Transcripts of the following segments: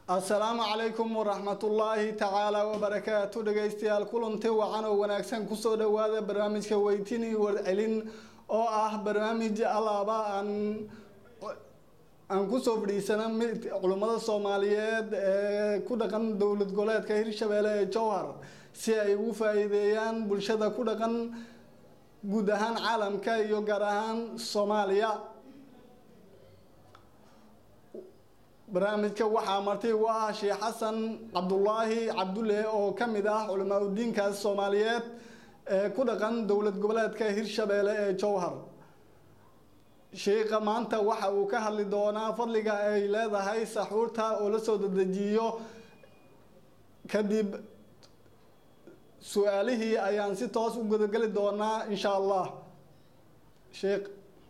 asalaamu calaykum waraxmatullaahi tacaala wabarakaatu dhegaystayaal kulanti wacan oo wanaagsan kusoo dhawaada barnaamijka weytini warcelin oo ah barnaamij alaaba aan aan kusoo fadhiisana mid culummada soomaaliyeed ee ku dhaqan dowlad goboleedka hirshabeelle ee jowhar si ay ugu faa-iideeyaan bulshada ku dhaqan guud ahaan caalamka iyo gaar ahaan soomaaliya barnaamijka waxaa marti u ah sheekh xasan cabdulaahi cabdulle oo ka mid ah culamaa udiinkaas soomaaliyeed ee ku dhaqan dowlad goboleedka hirshabeelle ee jowhar sheikha maanta waxa uu ka hadli doonaa fadliga ay leedahay saxuurta oo la soo dedejiyo kadib su-aalihii ayaan si toos u gudageli doonaa insha allah sheekh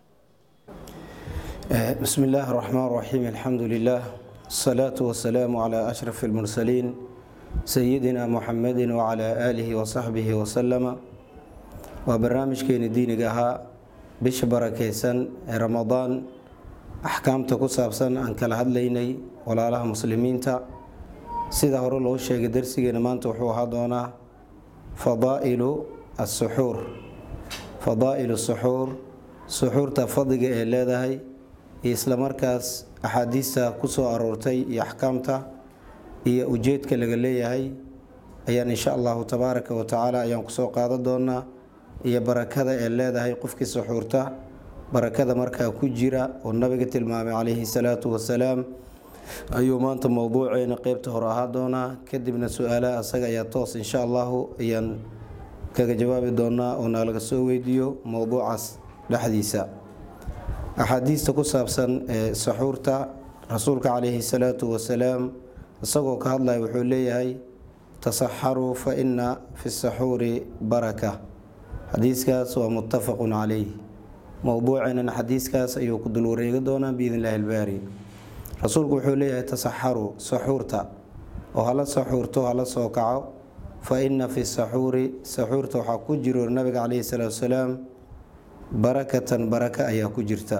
بسم الله الرحمن الرحيم الحمد لله الصلاة والسلام على أشرف المرسلين سيدنا محمد وعلى آله وصحبه وسلم وبرنامج كين الدين جها بش بركيسن رمضان أحكام تكسابسن عن كل هدليني ولا لها مسلمين تا سيدا هرو لو شيء درسي ما توحو هذونا فضائل السحور فضائل السحور سحور تفضل إلى isla markaas axaadiista ku soo aroortay iyo axkaamta iyo ujeedka laga leeyahay ayaan insha allahu tabaaraka wa tacaala ayaan kusoo qaadan doonaa iyo barakada ee leedahay qofkii suxuurta barakada markaa ku jira oo nabiga tilmaamay calayhi salaatu wasalaam ayuu maanta mowduuceena qeybta hore ahaa doonaa kadibna su-aalaha asaga ayaa toos insha allahu ayaan kaga jawaabi doonaa oo naalaga soo weydiiyo mowduucaas dhexdiisa axaadiista ku saabsan ee saxuurta rasuulka calayhi salaatu wasalaam isagoo ka hadlaya wuxuu leeyahay tasaxaruu fa ina fi saxuuri baraka xadiiskaas waa muttafaqun calayh mowduuceenan xadiiskaas ayuu ku dul wareegi doonaa biidn illaahi albaari rasuulku wuxuu leeyahay tasaxaruu saxuurta oo hala saxuurto hala soo kaco fa ina fi saxuuri saxuurta waxaa ku jiro nabiga calayhi salaatu wasalaam barakatan baraka ayaa ku jirta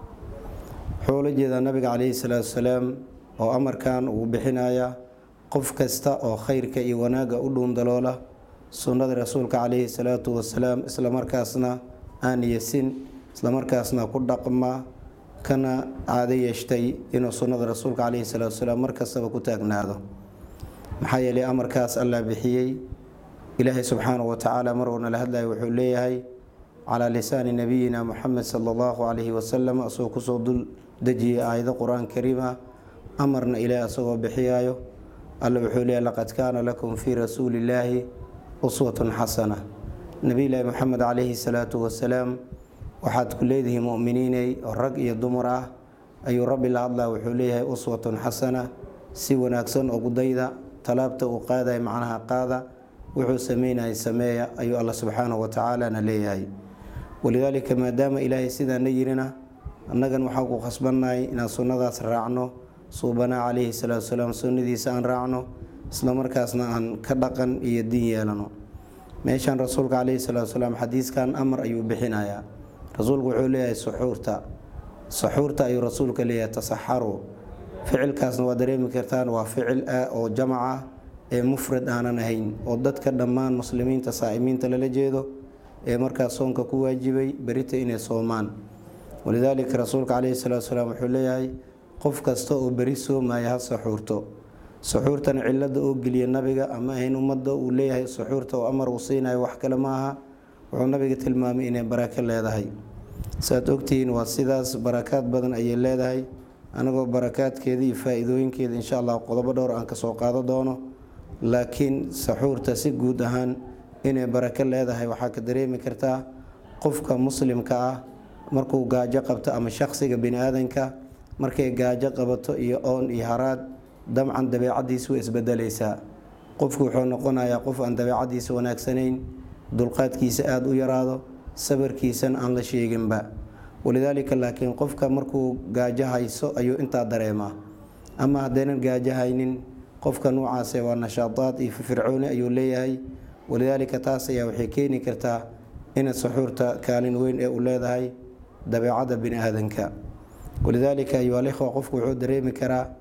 wuxuu la jeedaa nabiga calayhi salaatu wasalaam oo amarkan uu bixinaya qof kasta oo khayrka iyo wanaagga u dhuundaloola sunnada rasuulka calayhi salaatu wasalaam islamarkaasna aan yesin islamarkaasna ku dhaqma kana caado yeeshtay inuu sunnada rasuulka calayhi salaatu wasalaam markastaba ku taagnaado maxaa yeelay amarkaas allah bixiyey ilaahay subxaanahu wa tacaala marwalna la hadlaya wuxuu leeyahay calaa lisaani nabiyina muxamed sala allahu calayhi wasalam asagoo kusoo dul dejiyay aayado qur-aan kariima amarna ilaah asagoo bixiyaayo alla wuxuu leeyahy laqad kaana lakum fii rasuulillaahi uswatun xasana nebiyulaahi moxamed calayhi salaatu wasalaam waxaad ku leedihiin mu'miniiney oo rag iyo dumar ah ayuu rabbi la hadlaa wuxuu leeyahay uswatun xasana si wanaagsan oo gudayda talaabta uu qaadaya macnaha qaada wuxuu sameynayay sameeya ayuu alla subxaanahu wa tacaalana leeyahay walidaalika maadaama ilaahay sidaana yirina annagan waxaan ku khasbannahay inaan sunnadaas raacno suubanaa calayhi salaatu wasalaam sunnadiisa aan raacno islamarkaasna aan ka dhaqan iyo diin yeelano meeshaan rasuulka calayhi salaatu wasalaam xadiiskan amar ayuu bixinayaa rasuulku wuxuu leeyahay suxuurta suxuurta ayuu rasuulka leeyahay tasaxaru ficilkaasna waa dareemi kartaan waa ficil ah oo jamac ah ee mufrad aanan ahayn oo dadka dhammaan muslimiinta saa'imiinta lala jeedo ee markaas soonka ku waajibay berita inay soomaan walidaalika rasuulka caleyhi salaatu wasalaam wuxuu leeyahay qof kasta oo beri soomaya ha saxuurto suxuurtan cilada oo geliya nabiga ama ahayn ummadda uu leeyahay suxuurta oo amar uu siinayo wax kale ma aha wuxuu nabiga tilmaamay inay barako leedahay saaad ogtihiin waa sidaas barakaad badan ayay leedahay anagoo barakaadkeeda iyo faa-iidooyinkeeda insha allah qodobo dhowr aan kasoo qaado doono laakiin saxuurta si guud ahaan inay barako leedahay waxaa ka dareemi kartaa qofka muslimka ah markuu gaajo qabto ama shaqsiga bini aadanka markay gaajo qabato iyo oon iyo haraad dabcan dabeecadiisa way isbedelaysaa qofku wuxuu noqonayaa qof aan dabeecadiisa wanaagsanayn dulqaadkiisa aada u yaraado sabarkiisana aan la sheeginba walidaalika laakiin qofka markuu gaajo hayso ayuu intaa dareemaa ama haddaynan gaajo haynin qofka nuucaase waa nashaadaad iyo firfircooni ayuu leeyahay walidaalika taas ayaa waxay keeni kartaa ina saxuurta kaalin weyn ee u leedahay dabeecadda bini aadanka walidaalika ayuha alikhwa qofku wuxuu dareemi karaa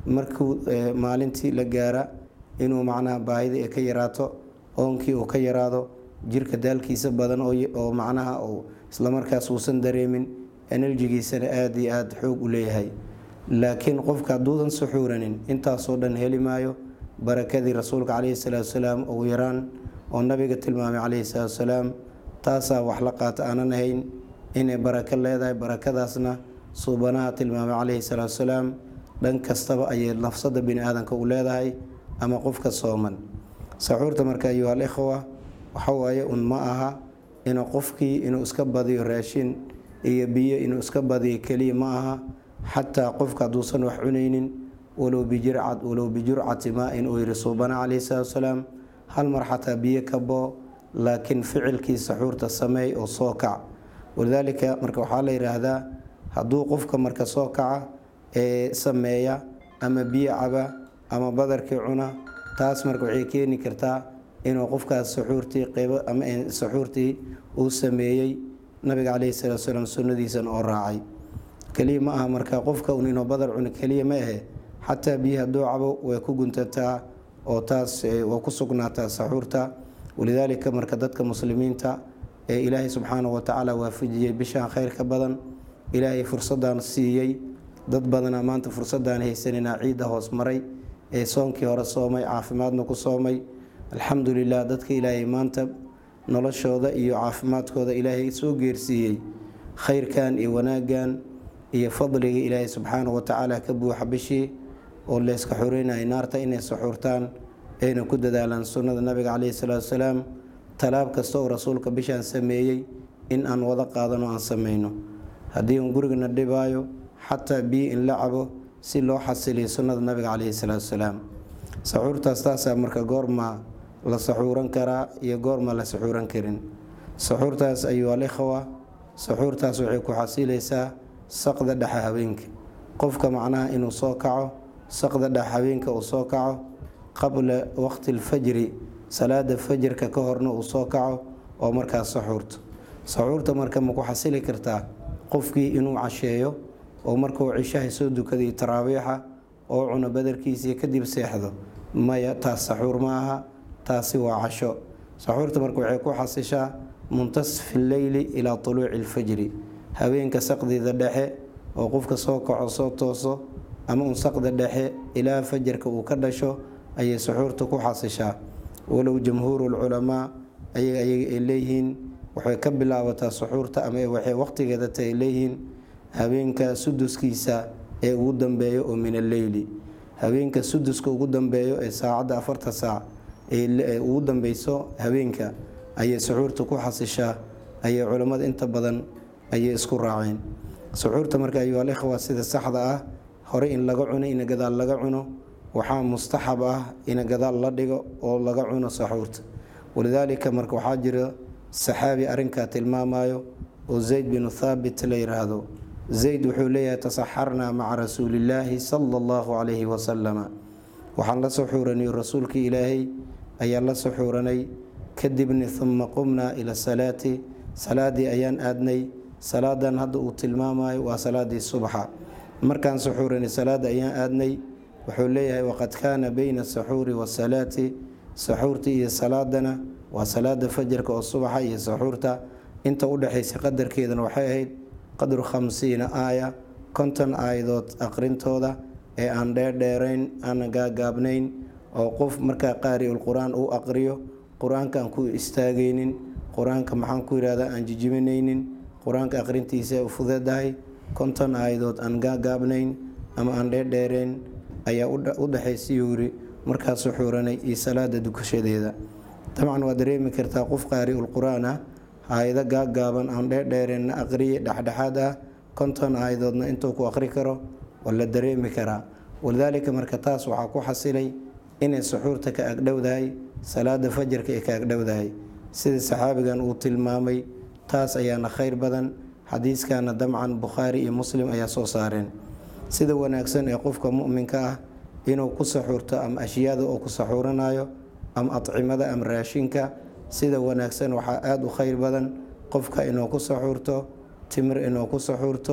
markuu maalintii la gaara inuu macnaha baahida ka yaraato oonkii uu ka yaraado jirka daalkiisa badan oo macnaha uu islamarkaas uusan dareemin enerjigiisana aada iyo aada xoog u leeyahay laakiin qofka hadduudan suxuuranin intaasoo dhan heli maayo barakadii rasuulka caleyhi salaatu salaam ugu yaraan oo nabiga tilmaamay caleyhi salaatu salaam taasaa wax la qaata aanan ahayn inay barako leedahay barakadaasna suubanaha tilmaamay caleyhi salaatu salaam dhan kastaba ayay nafsada bini aadanka u leedahay ama qofka sooman saxuurta marka ayuhal ikhwa waxawaaye un ma aha inuu qofkii inuu iska badiyo raashin iyo biyo inuu iska badiyo keliya ma aha xataa qofka hadduusan wax cunaynin walow bijircad walow bijurcati maa-in uu yihi suubana caleyhi salaatu salaam hal mar xataa biyo ka boo laakiin ficilkii saxuurta sameey oo soo kac walidaalika marka waxaa la yidhaahdaa hadduu qofka marka soo kaca ee sameeya ama biyo caba ama badarkii cuna taas marka waxay keeni kartaa inuu qofkaas saxuurtii qeybo ama saxuurtii uu sameeyey nabiga caleyhi salaatu salaam sunnadiisan oo raacay keliya ma aha marka qofka un inuu badar cuno keliya ma ahe xataa biyo hadduu cabo way ku guntataa oo taas waa ku sugnaataa saxuurta walidaalika marka dadka muslimiinta ee ilaahay subxaanahu watacaala waafajiyey bishaan khayrka badan ilaahay fursadan siiyey dad badanaa maanta fursadaan haysanina ciidda hoos maray ee soonkii hore soomay caafimaadna ku soomay alxamdulilah dadka ilaahay maanta noloshooda iyo caafimaadkooda ilaahay soo geersiiyey khayrkan iyo wanaaggan iyo fadliga ilaahay subxaanahu watacaala ka buuxa bishii oo layska xoreynaya naarta inay saxuurtaan ayna ku dadaalaan sunnada nabiga caleyhi salaatu salaam talaab kasta oo rasuulka bishaan sameeyey in aan wada qaadano aan sameyno haddii un gurigana dhibaayo xataa biyo in la cabo si loo xasiliyo sunnada nabiga caleyhi salaatu salaam saxuurtaas taasaa marka goormaa la saxuuran karaa iyo goormaa la saxuuran karin saxuurtaas ayuu alikhwa saxuurtaas waxay ku xasilaysaa saqda dhexa habeenka qofka macnaha inuu soo kaco saqda dhex habeenka uu soo kaco qabla waqti lfajri salaada fajrka ka horna uu soo kaco oo markaas saxuurto saxuurta marka ma ku xasili kartaa qofkii inuu casheeyo oo markuu cishaha soo dukaday taraabiixa oo cuno badarkiisii kadib seexdo maya taas saxuur ma aha taasi waa casho saxuurta marka waxay ku xasishaa muntasfi leyli ilaa tuluuci lfajri habeenka saqdeeda dhexe oo qofka soo kaco soo tooso ama un saqda dhexe ilaa fajarka uu ka dhasho ayay saxuurta ku xasishaa walow jamhuurulculamaa ayaga ayaga ay leeyihiin waxay ka bilaabataa suxuurta ama waxay waqtigeeda ta ay leeyihiin habeenka suduskiisa ee ugu dambeeyo oo min alleyli habeenka suduska ugu dambeeyo ee saacadda afarta saac ee ugu dambeyso habeenka ayay suxuurta ku xasishaa ayay culammada inta badan ayay isku raaceen suxuurta marka ayuhal ikhwa sida saxda ah hore in laga cuno ina gadaal laga cuno waxaa mustaxab ah ina gadaal la dhigo oo laga cuno saxuurta walidaalika marka waxaa jira saxaabi arrinkaa tilmaamayo oo zayd binu thaabit la yiraahdo zayd wuxuu leeyahay tasaxarnaa maca rasuulillaahi sala allahu calayhi wasalama waxaan la suxuuranay rasuulkii ilaahay ayaan la suxuuranay kadibni huma qumnaa ila salaati salaadii ayaan aadnay salaadan hadda uu tilmaamayo waa salaadii subxa markaan suxuuranay salaada ayaan aadnay wuxuu leeyahay waqad kaana beyna asaxuuri wasalaati saxuurta iyo salaadana waa salaada fajarka oo subaxa iyo saxuurta inta u dhexaysa qadarkeedana waxay ahayd qadru khamsiina aaya konton aayadood aqrintooda ee aan dheerdheerayn aan gaagaabnayn oo qof markaa qaariul qur-aan uu aqriyo qur-aanka aan ku istaagaynin qur-aanka maxaan ku yidhahdaa aan jijiminaynin qur-aanka aqrintiisa u fudedahay konton aayadood aan gaagaabnayn ama aan dheerdheerayn ayaa u dhexaysayuu yiri markaa suxuuranay iyo salaada dukashadeeda dabcan waa dareemi kartaa qof qaariul qur-aan ah aayado gaagaaban aan dheerdheereenna aqriye dhexdhexaad ah konton aayadoodna intuu ku aqri karo waa la dareemi karaa walidaalika marka taas waxaa ku xasilay inay suxuurta ka agdhowdahay salaada fajarka ay ka agdhowdahay sida saxaabigan uu tilmaamay taas ayaana khayr badan xadiiskana dabcan bukhaari iyo muslim ayaa soo saareen sida wanaagsan ee qofka muminka ah inuu ku saxuurto ama ashyaada oo ku saxuuranayo ama adcimada ama raashinka sida wanaagsan waxaa aada u khayr badan qofka inuu ku saxuurto timir inuu ku saxuurto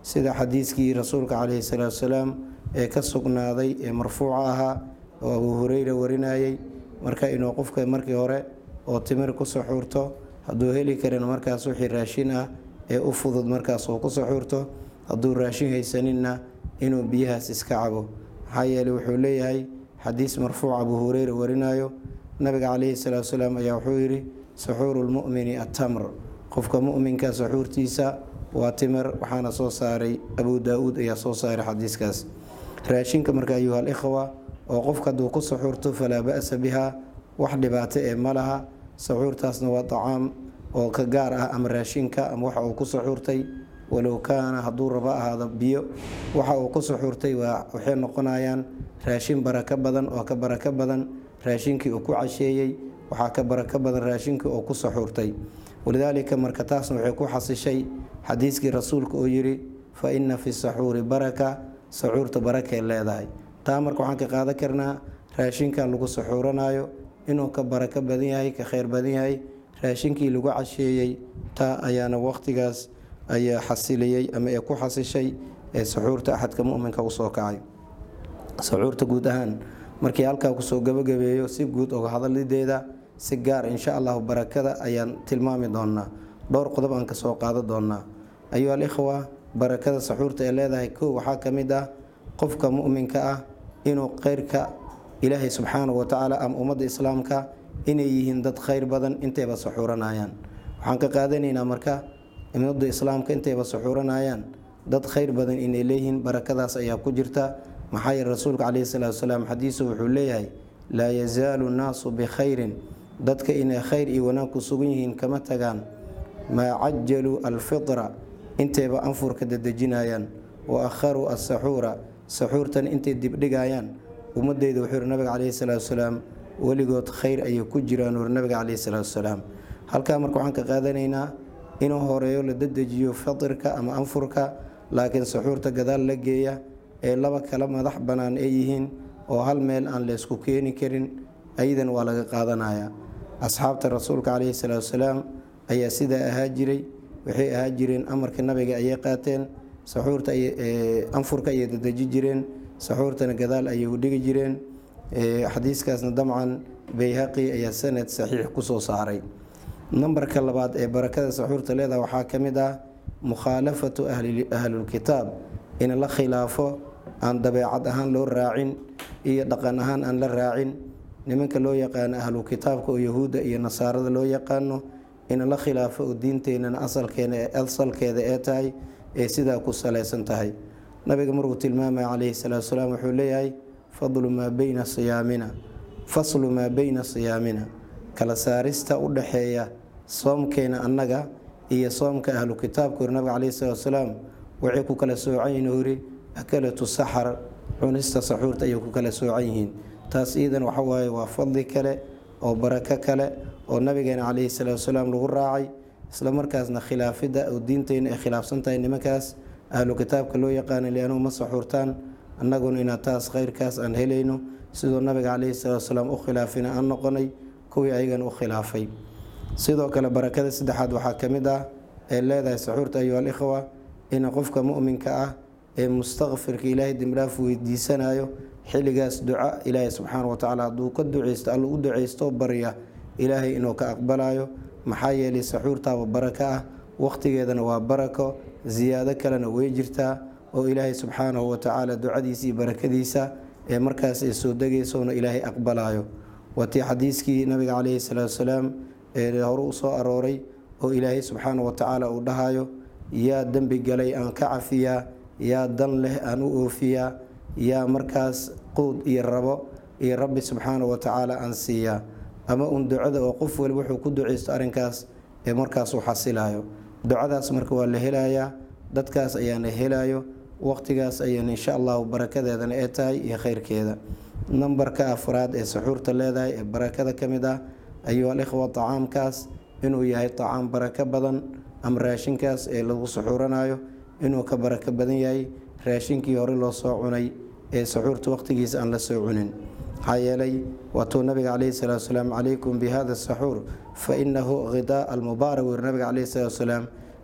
sida xadiiskii rasuulka caleyhi salaatu wasalaam ee ka sugnaaday ee marfuuca ahaa oo abuu hureyra warinayay marka inuu qofka markii hore oo timir ku suxuurto hadduu heli karin markaas wixii raashin ah ee u fudud markaas uu ku suxuurto hadduu raashin haysaninna inuu biyahaas iska cabo maxaa yeeley wuxuu leeyahay xadiis marfuuc abuu hureyra warinayo nabiga caleyhi salaatu wasalaam ayaa wuxuu yidhi suxuuru lmu'mini attamr qofka mu'minka suxuurtiisa waa timir waxaana soo saaray abuu daa-uud ayaa soo saaray xadiiskaas raashinka marka ayuha alikhwa oo qofka hadduu ku suxuurto falaa ba-sa biha wax dhibaato ee ma laha suxuurtaasna waa dacaam oo ka gaar ah ama raashinka ama waxa uu ku suxuurtay walow kaana hadduu rabo ahaado biyo waxa uu ku suxuurtay waxay noqonayaan raashin barako badan oo ka barako badan raashinkii uu ku casheeyey waxaa ka barako badan raashinkii uu ku suxuurtay walidaalika marka taasna waxay ku xasishay xadiiskii rasuulka uu yidhi fa inna fi saxuuri baraka saxuurta barakay leedahay taa marka waxaan ka qaadan karnaa raashinkan lagu suxuuranayo inuu ka barako badan yahay ka kheyr badan yahay raashinkii lagu casheeyey taa ayaana waqtigaas ayaa xasiliyey ama ee ku xasishay ee saxuurta axadka muminka usoo kacay saxuurta guud ahaan markii halkaa kusoo gabagabeeyo si guud oga hadalideeda si gaar insha allahu barakada ayaan tilmaami doonaa dhowr qodob aan kasoo qaada doonaa ayuha alikhwa barakada saxuurta ee leedahay kow waxaa ka mid ah qofka muminka ah inuu kheyrka ilaahay subxaanahu watacaala ama ummadda islaamka inay yihiin dad kheyr badan intayba saxuuranayaan waxaan ka qaadanaynaa marka ummadda islaamka intayba saxuuranayaan dad kheyr badan inay leeyihiin barakadaas ayaa ku jirta maxaa yeele rasuulka caleyhi salaatu wasalaam xadiisu wuxuu leeyahay laa yazaalu nnaasu bikhayrin dadka inay kheyr iyo wanaag ku sugan yihiin kama tagaan maa cajaluu alfitra intayba anfurka dadejinayaan wa akharuu asaxuura saxuurtan intay dibdhigayaan ummadeyda wuxuu yihi nabiga caleyhi salaatu wasalaam weligood kheyr ayay ku jiraan uri nabiga caleyhi salaatu wasalaam halkaa marka waxaan ka qaadanaynaa inuu horeeyo la dadejiyo fatirka ama anfurka laakiin saxuurta gadaal la geeya ee laba kala madax bannaan ay yihiin oo hal meel aan laysku keeni karin ayadan waa laga qaadanaya asxaabta rasuulka caleyhi salaatu wasalaam ayaa sidaa ahaa jiray waxay ahaa jireen amarka nabiga ayay qaateen saxuurta anfurka ayay dadeji jireen saxuurtana gadaal ayay u dhigi jireen xadiiskaasna damcan bayhaqi ayaa sanad saxiix kusoo saaray nambarka labaad ee barakada saxuurta leedaha waxaa ka mid ah mukhaalafatu ahlulkitaab in la khilaafo aan dabeecad ahaan loo raacin iyo dhaqan ahaan aan la raacin nimanka loo yaqaano ahlu kitaabka oo yahuudda iyo nasaarada loo yaqaano in la khilaafo oo diinteenana asalkeena asalkeeda ee tahay ee sidaa ku salaysan tahay nabiga markuu tilmaamaya caleyhi salaatu wasalaam wuxuu leeyahay fadlu maa beyna siyaamina faslu maa beyna siyaamina kala saarista u dhaxeeya soomkeena annaga iyo soomka ahlu kitaabka uri nabiga caleyhi salaatu wasalaam waxay ku kala soocan yihiin uri akalatu saxar cunista saxuurta ayay ku kala soocan yihiin taas iidan waxa waaye waa fadli kale oo barako kale oo nabigeena caleyhi salaatu wasalaam lagu raacay isla markaasna khilaafidda oo diinteyna ay khilaafsan tahay nimankaas ahlu kitaabka loo yaqaana lianuu ma saxuurtaan annaguna inaa taas kheyrkaas aan helayno sidoo nabiga caleyhi salaatu wasalaam u khilaafina aan noqonay kuwii ayagan u khilaafay sidoo kale barakada saddexaad waxaa ka mid ah ee leedahay saxuurta ayuha alikhwa in qofka muminka ah ee mustakfirka ilaahay dembidhaaf weydiisanayo xilligaas duca ilaahay subxaana watacaala hadduu ka duceysto alla u duceysto barya ilaahay inuu ka aqbalayo maxaa yeelay saxuurtaaba barako ah waqtigeedana waa barako siyaado kalena way jirtaa oo ilaahay subxaanahu watacaala ducadiisa iyo barakadiisa ee markaas ay soo degaysoona ilaahay aqbalayo waatii xadiiskii nabiga caleyhi salaatu wasalaam ee hore u soo arooray oo ilaahay subxaana watacaala uu dhahayo yaa dembi galay aan ka cafiyaa yaa dan leh aan u oofiyaa yaa markaas quud iyo rabo iyo rabbi subxaana watacaala aan siiyaa ama un ducada oo qof waliba wuxuu ku duceysto arrinkaas ee markaas uu xasilayo ducadaas marka waa la helayaa dadkaas ayaana helayo waqtigaas ayaan insha allahu barakadeedana ee tahay iyo kheyrkeeda nambarka afraad ee saxuurta leedahay ee barakada ka mid ah ayuu alikhwa tacaamkaas inuu yahay tacaam barako badan ama raashinkaas ee lagu saxuuranayo inuu ka barako badan yahay raashinkii hore loo soo cunay ee saxuurta waqtigiisa aan la soo cunin maxaa yeelay waatuu nabiga caleyhi salaatu wasalaam calaykum bihada saxuur fa inahu khidaa almubaarak weri nabiga caleyhi salaatu wasalaam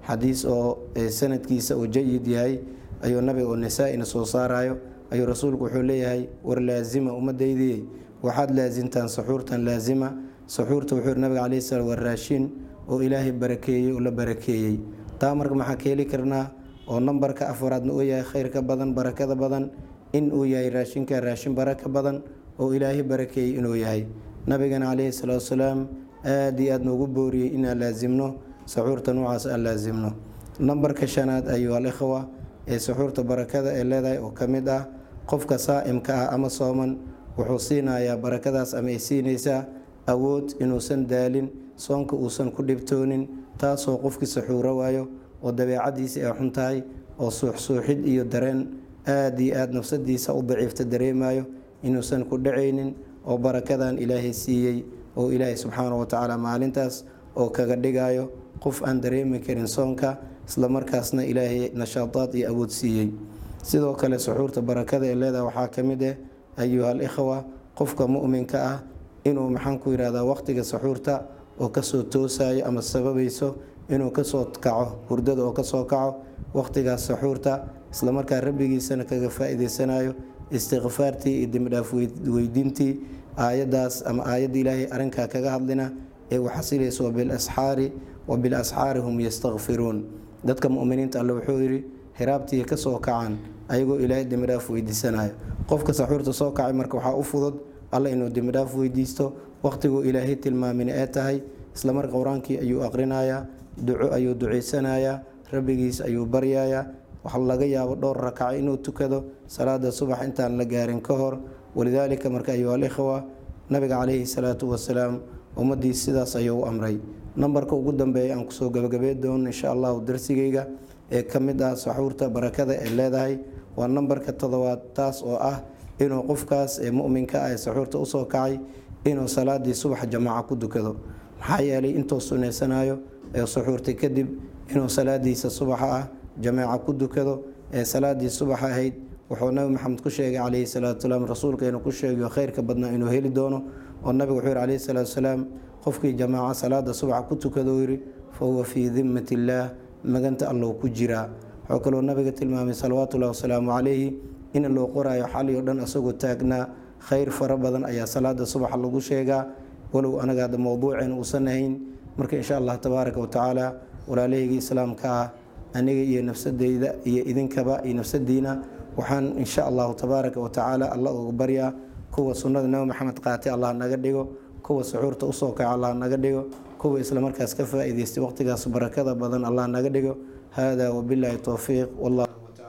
xadiis oo sanadkiisa uu jayid yahay ayuu nabiga oo nisaa-ina soo saarayo ayuu rasuulku wuxuu leeyahay war laazima ummadaydiiyey waxaad laasimtaan saxuurtan laazima saxuurta wuxuu nabiga caleyhi salaam waa raashin oo ilaahay barakeeyey oo la barakeeyey taa marka maxaa ka heli karnaa oo nambarka afaraadna uu yahay khayrka badan barakada badan in uu yahay raashinka raashin baraka badan oo ilaahay barakeeyey inuu yahay nabigana caleyhi salaatu wasalaam aada iyo aad noogu booriyey inaan laasimno saxuurta noocaas aan laasimno nambarka shanaad ayuu al-ikhwa ee saxuurta barakada ee leedahay oo ka mid ah qofka saa'imka ah ama sooman wuxuu siinayaa barakadaas ama ay siinaysaa awood inuusan daalin soonka uusan ku dhibtoonin taasoo qofkii saxuuro waayo oo dabeecadiisa ay xun tahay oo suuxsuuxid iyo dareen aada iyo aada nafsadiisa u daciifta dareemayo inuusan ku dhacaynin oo barakadan ilaahay siiyey oo ilaahay subxaana wa tacaala maalintaas oo kaga dhigayo qof aan dareemi karin soonka islamarkaasna ilaahay nashaadaad iyo awood siiyey sidoo kale suxuurta barakada ee leedaha waxaa ka mid ah ayuha al ikhwa qofka mu'minka ah inuu maxaan ku yidhahdaa waqtiga saxuurta oo kasoo toosayo ama sababayso inuu kasoo kaco hurdada oo kasoo kaco waqtigaas saxuurta islamarkaa rabbigiisana kaga faa-iideysanayo istikfaartii iyo dembidhaaf weydiintii aayadaas ama aayadda ilaahay arrinkaa kaga hadlina ee u xasilayso bilasxaari wa bilasxaari hum yastakfiruun dadka muminiinta alle wuxuu yidhi hiraabtii kasoo kacaan ayagoo ilaahay dembidhaaf weydiisanayo qofka saxuurta soo kacay marka waxaa u fudud alle inuu dembidhaaf weydiisto waqtiguu ilaahay tilmaamin ee tahay islamar qowraankii ayuu aqrinayaa duco ayuu ducaysanayaa rabbigiis ayuu baryayaa waxa laga yaabo dhowr rakaca inuu tukado salaada subax intaan la gaarin ka hor walidaalika marka ayuha alikhwa nabiga caleyhi salaatu wasalaam ummadiis sidaas ayuu u amray nambarka ugu dambeeya aan kusoo gabagabey doono insha allahu darsigeyga ee ka mid ah saxuurta barakada ee leedahay waa nambarka toddobaad taas oo ah inuu qofkaas ee muminka ah ee saxuurta usoo kacay inuu salaadii subax jamaaca ku dukado maxaa yeelay intuu sunaysanayo ee saxuurtay kadib inuu salaadiisa subaxa ah jamaaca ku dukado ee salaadii subax ahayd wuxuu nabi maxamed ku sheegay caleyhi salaatu salaam rasuulkeenu ku sheegayo khayrka badnaa inuu heli doono oo nabigu wuxuu yihi caleyhi salaatu salaam qofkii jamaaca salaada subaxa ku tukado yidhi fa huwa fii dimmati illaah maganta allow ku jiraa wuxuu kaloo nabiga tilmaamay salawaatullahi wasalaamu calayhi in loo qoraayo xali oo dhan asagoo taagnaa khayr fara badan ayaa salaada subaxa lagu sheegaa walow anaga hadda mowduuceen uusan ahayn marka insha allah tabaaraka wa tacaala walaalahayga islaamka ah aniga iyo nafsadeyda iyo idinkaba iyo nafsadiina waxaan insha allahu tabaaraka wa tacaala alla uga baryaa kuwa sunnada nabi maxamed qaatay allah naga dhigo kuwa suxuurta usoo kaca allah naga dhigo kuwa islamarkaas ka faa-iideystay waqtigaas barakada badan allah naga dhigo hada wabilaahi towfiiq wallah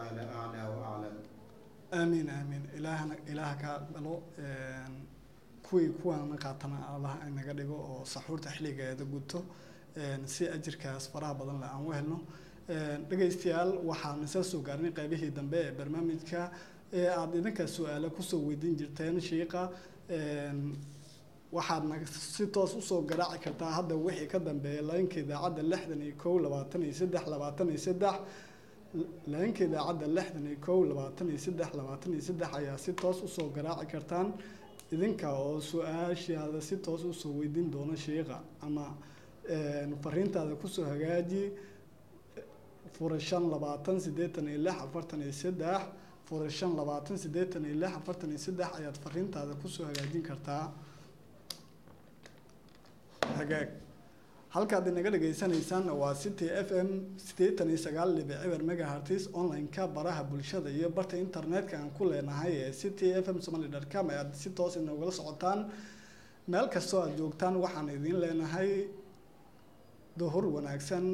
aamiin aamiin ilaahana ilaaha kaa dhalo kuwii kuwaana qaatana allah naga dhigo oo saxuurta xilligeeda guto si ajirkaas faraha badan le aan u helno dhegaystayaal waxaan isa soo gaarnay qaybihii dambe ee barnaamijka ee aada idinka su-aale kusoo weydiin jirteen shiiqa waxaad na si toos usoo garaaci kartaa hadda wixii ka dambeeya laynka idaacadda lixdan iyo kow labaatan iyo saddex labaatan iyo saddex laynka idaacadda lixdan iyo kow labaatan iyo saddex labaatan iyo saddex ayaa si toos usoo garaaci kartaan idinka oo su-aashaada si toos usoo weydiin doona shiiqa ama fariintaada kusoo hagaaji fura shan labaatan siddeetan iyo lix afartan iyo saddex fura shan labaatan siddeetan iyo lix afartan iyo saddex ayaad fariintaada kusoo hagaajin kartaa hagaag halkaad inaga dhagaysanaysaan waa city f m siddeetan iyo sagaal dhibic eber megahertis online-ka baraha bulshada iyo barta internetka aan ku leenahay ee city f m somaly dot com ayaad si toos inagula socotaan meel kastoo aada joogtaan waxaan idiin leenahay duhur wanaagsan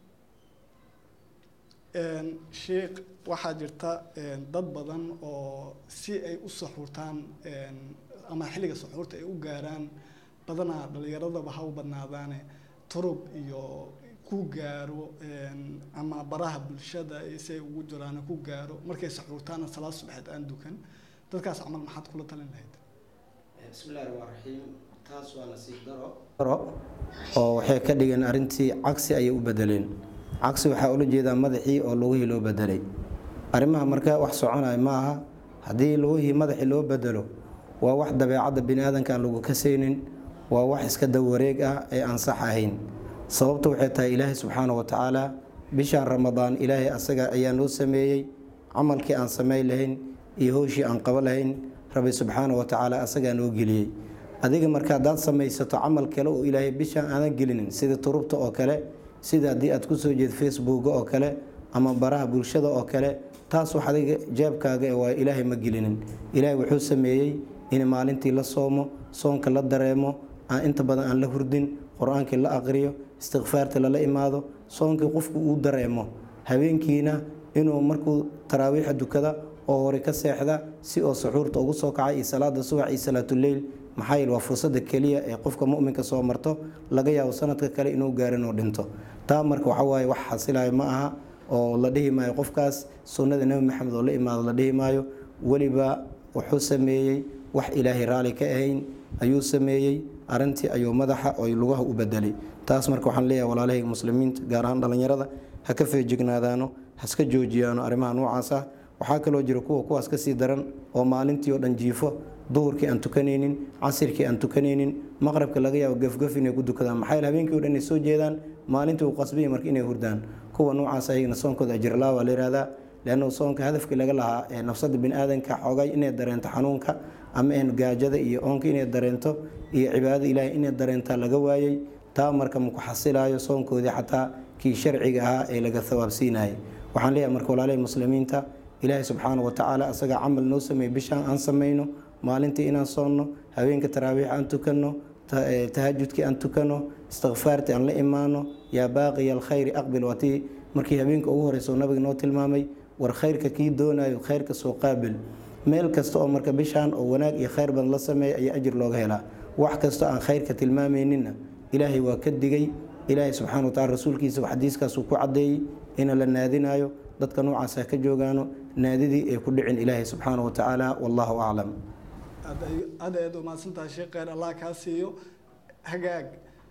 sheikh waxaa jirta dad badan oo si ay u saxuurtaan ama xilliga saxuurta ay u gaaraan badanaa dhalinyaradaba ha u badnaadaane turub iyo ku gaaro ama baraha bulshada si ay ugu jiraan ku gaaro markay saxuurtaana salaad subaxeed aan dukan dadkaas camal maxaad kula talin lahayd bismillahi raxmaan raxiim taas waa nasiib daro oo waxay ka dhigeen arrintii cagsi ayay u bedeleen cagsi waxaa ula jeedaa madaxii oo lugihii loo bedelay arrimaha marka wax soconaya ma aha haddii lugihii madaxii loo bedelo waa wax dabeecadda bini aadanka aan lagu kasaynin waa wax iska dawareeg ah ee aan sax ahayn sababta waxay tahay ilaahay subxaana wa tacaala bishaan ramadaan ilaahay asaga ayaa noo sameeyey camalkii aan samayn lahayn iyo howshii aan qabo lahayn rabbi subxaana wa tacaala asagaa noo geliyey adiga marka haddaad samaysato camal kale oo ilaahay bishaan aadan gelinin sida turubta oo kale sida haddii aad kusoo jeed facebooka oo kale ama baraha bulshada oo kale taas wax adiga jeebkaaga ee waa ilaahay ma gelinin ilaahay wuxuu sameeyey in maalintii la soomo soonka la dareemo aan inta badan aan la hurdin qur-aankii la aqriyo istikfaarta lala imaado soonkii qofku uu dareemo habeenkiina inuu markuu taraawiixa dukada oo hore ka seexda si oo suxuurta ugu soo kacay iyo salaada subax iyo salaatuleyl maxaa yeele waa fursada keliya ee qofka muminka soo marto laga yaabo sanadka kale inuu gaarin oo dhinto taa marka waxawaaye wax xasilayo ma aha oo la dhihi maayo qofkaas sunnada nebi maxamed oo la imaado la dhihi maayo weliba wuxuu sameeyey wax ilaahay raalli ka ahayn ayuu sameeyey arintii ayuu madaxa oo lugaha u bedelay taas marka waxaan leeyahay walaalahayga muslimiinta gaar ahaan dhallinyarada ha ka feejignaadaano haska joojiyaano arrimaha noocaas ah waxaa kaloo jira kuwa kuwaas kasii daran oo maalintii oo dhan jiifo duhurkii aan tukanaynin casirkii aan tukanaynin maqrabka laga yaabo gafgaf inay ku dukadaan maxaa yeele habeenkii o dhan ay soo jeedaan maalintii uu qasbaya marka inay hurdaan kuwa noocaas ayagana soonkooda ajirlaa waa la yihahdaa leanna soonka hadafkii laga lahaa ee nafsada bini aadanka xoogay inay dareento xanuunka ama een gaajada iyo oonka inay dareento iyo cibaadada ilaahay inay dareentaa laga waayey taa marka maku xasilayo soonkoodii xataa kii sharciga ahaa ee laga thawaabsiinayay waxaan leeyahay marka walaalahii muslimiinta ilaahay subxaana watacaala asagaa camal noo sameeyey bishaan aan samayno maalintii inaan soonno habeenka taraawiix aan tukanno tahajudkii aan tukanno istikfaartii aan la imaano yaa baaqiya alkhayri aqbil watii markii habeenka ugu horeysa nabiga noo tilmaamay war khayrka kii doonayo khayrka soo qaabil meel kasta oo marka bishaan oo wanaag iyo khayr badan la sameeya ayaa ajir looga helaa wax kasta aan khayrka tilmaamayninna ilaahay waa ka digay ilaahay subxana watacala rasuulkiisa xadiiskaasuu ku caddeeyey ina la naadinayo dadka noocaas ha ka joogaano naadidii ay ku dhicin ilaahay subxaana watacaala wallahu aclam aad ayaad umahadsantahay sheekh kheyr allah kaa siiyo hagaag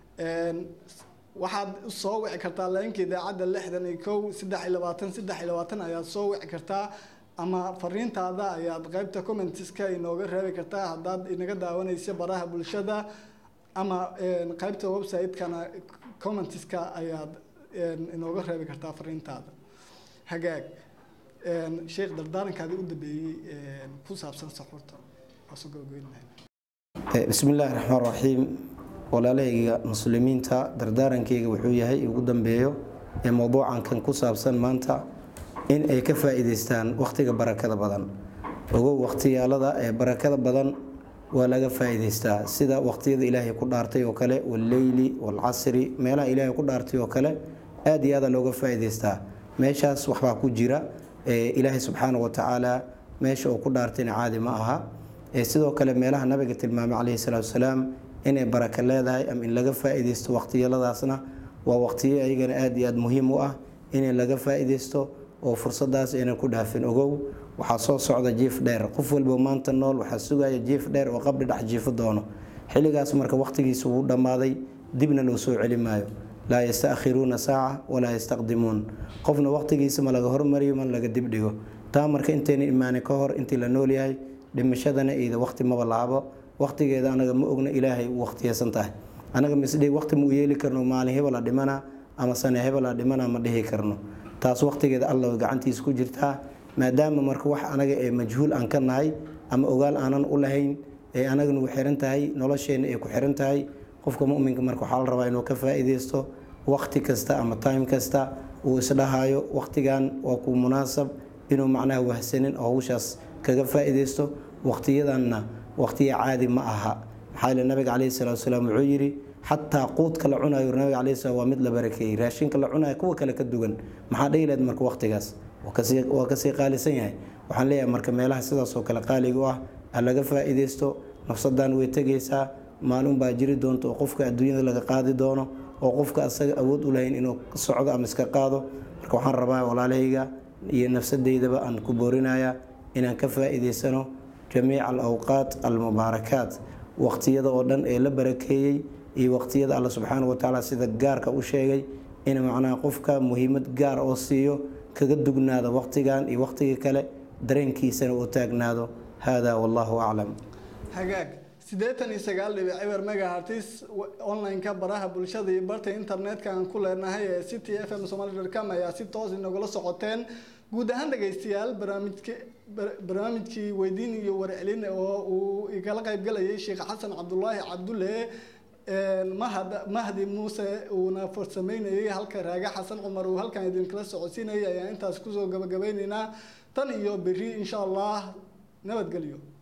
waxaad soo wici kartaa leenka idaacadda lixdan iyo kow saddex iyo labaatan saddex iyo labaatan ayaad soo wici kartaa ama fariintaada ayaad qeybta commentiska inooga reebi kartaa haddaad inaga daawanaysa baraha bulshada ama qeybta website-kana commentiska ayaad inooga reebi kartaa fariintaada hagaag sheekh dardaarankaadii u dambeeyey ku saabsan saxuurta waasoo gogoynlahay bismi illaahi raxmaan raxiim walaalahayga muslimiinta dardaarankeyga wuxuu yahay ugu dambeeyo ee mowduucan kan ku saabsan maanta in ay ka faa-iideystaan wakhtiga barakada badan ogow wakhtiyaalada ee barakada badan waa laga faa-iideystaa sida wakhtiyada ilaahay ku dhaartay oo kale walleyli waalcasri meelaha ilaahay ku dhaartay oo kale aada iyo aada looga faa-iideystaa meeshaas waxbaa ku jira ilaahay subxaana watacaala meesha uu ku dhaartayna caadi ma aha sidoo kale meelaha nabiga tilmaamay caleyhi salaatu wasalaam inay baraka leedahay ama in laga faa-iideysto wakhtiyaladaasna waa waqtiyo ayagana aada iyo aada muhiim u ah inay laga faa-iideysto oo fursadaas aynan ku dhaafin ogow waxaa soo socda jiif dheer qof walba maanta nool waxaa sugaya jiif dheer oo qabri dhex jiifo doono xilligaas marka waqtigiisa wuu dhammaaday dibna loo soo celi maayo laa yastakhiruuna saaca walaa yastaqdimuun qofna waqtigiisa ma laga hormariyo ma laga dibdhigo taa marka intayna imaanin ka hor intii la nool yahay dhimashadana iyada waqti maba laabo waqtigeeda anaga ma ogna ilaahay u waqtiyeysan tahay anaga misdhi waqti ma u yeeli karno maalin hebela dhimana ama sane hebela dhimana ma dhihi karno taas waqtigeeda alla gacantiisa ku jirtaa maadaama marka wax anaga ee majhuul aan ka nahay ama ogaal aanan u lahayn ee anaga nagu xiran tahay nolosheena ay ku xiran tahay qofka muminka marka waxaa la rabaa inuu ka faa-iideysto waqti kasta ama time kasta uu isdhahayo waqtigan waa ku munaasab inuu macnaha wahsanin oo hawshaas kaga faa-iideysto waqtiyadanna waqtiya caadi ma aha maxaa yeele nabiga caleyhi salatu wasalaam wuxuu yidhi xataa quudka la cunayo nabiga caleyhi salam waa mid la barakeeyey raashinka la cunayo kuwa kale ka duwan maxaa dhihi lahayd marka waqtigaas waa kasii qaalisan yahay waxaan leeyahay marka meelaha sidaas oo kale qaaliga u ah ha laga faa-iideysto nafsadan way tegaysaa maalin baa jiri doonta oo qofka adduunyada laga qaadi doono oo qofka asaga awood u lahayn inuu socdo ama iska qaado marka waxaan rabaa walaalahayga iyo nafsadeydaba aan ku boorinaya inaan ka faa-iideysano jamiica alawqaat almubaarakaat waqtiyada oo dhan ee la barakeeyey iyo waqtiyada alla subxaana watacaala sida gaarka u sheegay in macnaha qofka muhiimad gaar oo siiyo kaga dugnaado waqtigan iyo waqtiga kale dareenkiisana uu taagnaado hada wallahu aclam hagaag siddeetan iyo sagaal dhibic eber megahertis online-ka baraha bulshada iyo barta internetka aan ku leenahay ee city f m somali com ayaa si toos inagula socoteen guud ahaan dhegaystayaal barnaamijki barnaamijkii weydiin iyo warcelin oo uu igala qaybgalayay sheekh xasan cabdulaahi cabdulle mahad mahdi muuse uuna farsameynayay halka raage xasan cumar uu halkan idinkala socodsiinayay ayaan intaas kusoo gabagabaynaynaa tan iyo berri insha allah nabadgelyo